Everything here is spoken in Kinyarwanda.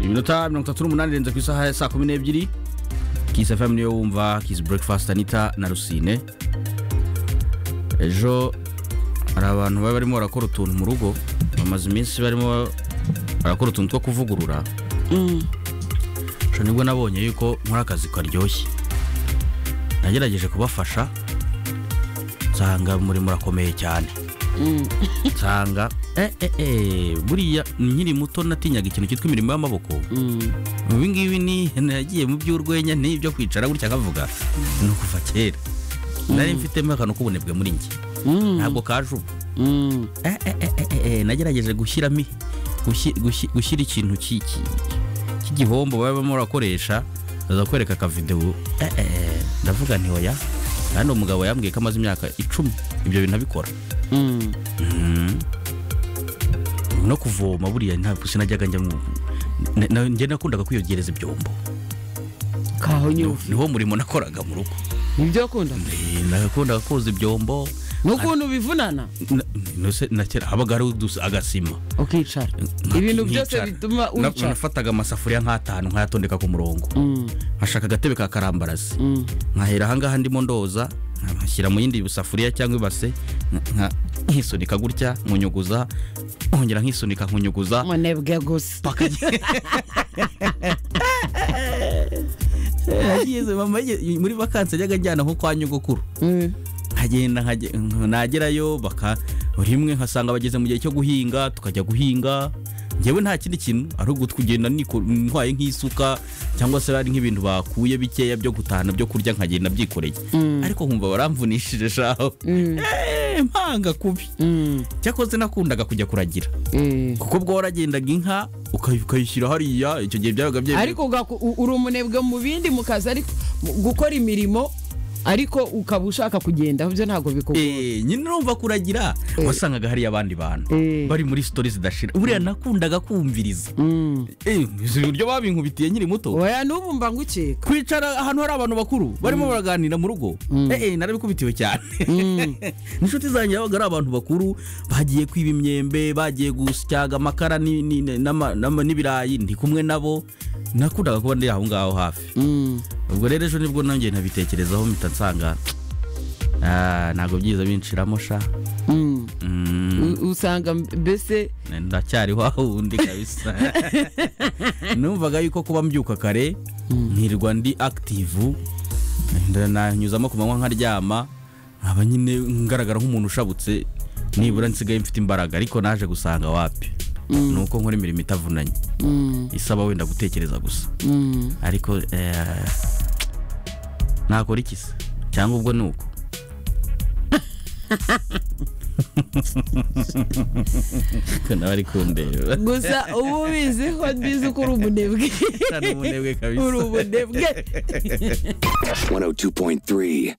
iminota mirongo itatu n'umunani irenze ku isaha ya saa kumi n'ebyiri kisi fm niyo wumva kisi breakfast anita na rusine ejo hari abantu baba barimo barakora utuntu mu rugo bamaze iminsi barimo barakora utuntu two kuvugurura nibwo nabonye yuko nkora akazi karyoshye nagerageje kubafasha nsanga umurimo urakomeye cyane nsanga eh, eh, eh, buriya nkiri muto natinyaga ikintu cyitwa imirimo y'amaboko ubu ngibi ni yagiye mu by'urwenya n'ibyo kwicara gutya akavuga ni ukuva kera nari mfitemo akantu k'ubunebwe muri njye ntabwo kaje ubu Eh, eh, eh, eh, eh, nagerageje gushyiramo i- gushyi- gushyi- gushyira ikintu ki- ki- cy'igihombo baba barimo barakoresha aza kwereka akavidewo Eh, eh, eh, ndavuga nti oya kandi umugabo yambwiye ko amaze imyaka icumi ibyo bintu abikora no kuvoma buriya ntabwo sinajyaga njya mu na- na- njye nakundaga kwiyogereza ibyombo kaho niwo nyufi niwo murimo nakoraga mu rugo nibyo akunda Eh, nakundaga koza ibyombo n'ukuntu bivunana Na- nose na kera habaga hari udusa- agasima ukicara Nka- ibintu byose nkicara. bituma Na- wicara nafataga amasafuriya nk'atanu nkayatondeka ku murongo Mm, nkashaka agatebe ka karambarazi mm. nkahera ahangaha ndimo ndoza nkashyira mu yindi safuriya cyangwa ibase nka- nkisunika gutya nkunyuguza nkongera nkisunika nkunyuguza umunebwe gusa paka Yageze mama yageze- muri vakansi yajyaga ajyana nko kwa nyogokuru Mm, nkagenda nkage- nagerayo baka rimwe nkasanga bageze mu gihe cyo guhinga tukajya guhinga ngewe nta kindi kintu ari ukugenda ntwaye nk'isuka cyangwa se ari nk'ibintu bakuye bikeya byo gutahana byo kurya nkagenda byikoreye ariko nkumva baramvunishije shaho Eh, mpanga kubi mm, cyakoze nakundaga kujya kuragira eh. kuko ubwo waragendaga inka ukayi- ukayishyira hariya icyo gihe byabaga byemewe ariko ugaku- u- uri umunebwe mu bindi mu kazi ariko mu- gukora imirimo ariko ukaba ushaka kugenda byo ntabwo bikugora Eh, nyine urumva kuragira wasangaga hariya abandi bantu Eh. bari muri sitori zidashira buriya nakundaga kumviriza Mm. Eh, uzi uburyo babinkubitiye nkiri muto oya n'ubu mba ngukeka kwicara ahantu hari abantu bakuru barimo baraganira mu rugo eh eh, narabikubitiwe cyane inshuti zanjye babaga ari abantu bakuru bagiye kwiba imyembe bagiye gusyaga amakara ni- ni- ni- n'ama- n'ama- n'ibirayi ndi kumwe nabo nakundaga kuba ndi aho ngaho hafi Mm. ubwo rero ejo nibwo nongeye ntabitekerezaho mpita nsanga ah, ntabwo byiza binshiramo sha Mm. Mm, U- usanga mbese ndacyari wawundi kabisa numvaga yuko kuba mbyuka kare nkirirwa ndi active nda- nanyuzamo ku manywa nkaryama nkaba nyine ngaragara nk'umuntu ushabutse nibura nsigaye mfite imbaraga ariko naje gusanga wapi ni uko nkora imirimo itavunanye Mm. isaba wenda gutekereza gusa Mm. ariko eh, nakora iki se cyangwa ubwo ni uko Ko nawe ari kundeba gusa uba ubizi ko mbizi ko uri umunebwe Nta n'ubunebwe kabisa uri umunebwe 102.3